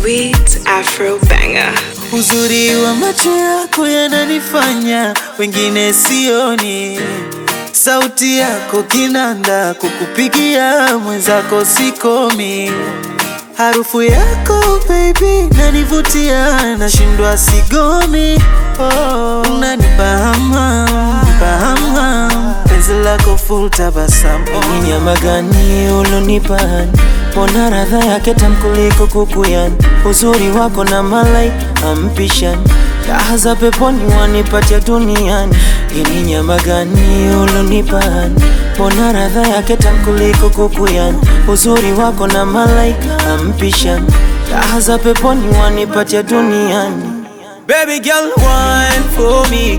sweet Afro banger. Uzuri wa macho yako yananifanya wengine sioni, sauti yako kinanda, kukupigia mwenzako sikomi, harufu yako baby nanivutia, nashindwa sigomi. Oh, unanipa hamu, nipa hamu, penzi lako full tabasamu. Ni nyama gani ulonipani? Mbona radha yake tamu kuliko kuku yani? Uzuri wako na malaika ampishani, raha za peponi wanipatia duniani. Hii ni nyama gani ulonipani? Mbona radha yake tamu kuliko kuku yani? Uzuri wako na malaika ampishani, raha za peponi wanipatia duniani. Baby girl, wine for me,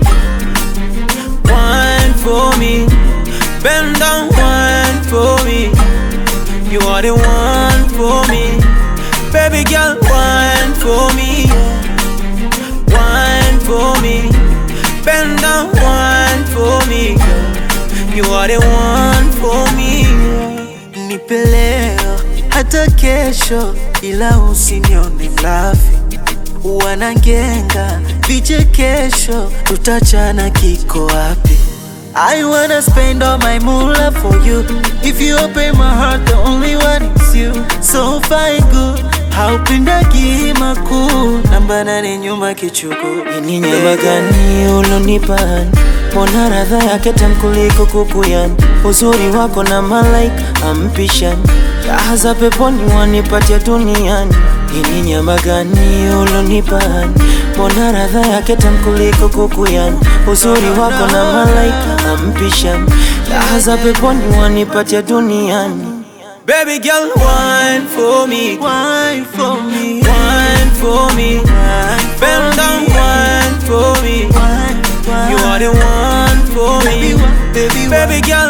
wine for me, bend down, wine for me. You are the one for me, baby girl, wine for me, wine for me, bend down, wine for me. You are the one for me. Nipe leo hata kesho, ila usinione mlafi. Wanangenga vichekesho, tutachana kiko wapi? I wanna spend all my moolah for you. If you open my heart, the only one is you. So fine good, haupendagi makuu, namba nane nyuma kichuku. Ni nyama gani ulonipani? Mbona radha yake tamu kuliko kuku yani? Uzuri wako na malaika ampishani, raha za peponi wanipatia duniani. Hii ni nyama gani ulonipani? Mbona radha yake tamu kuliko kuku yani? Uzuri wako na malaika ampishani, raha za peponi wanipatia duniani. Baby girl, wine for me, Wine for me, wine for me, bend down, wine for me. wine, wine. You are the one for Baby, me, wine, baby, baby girl,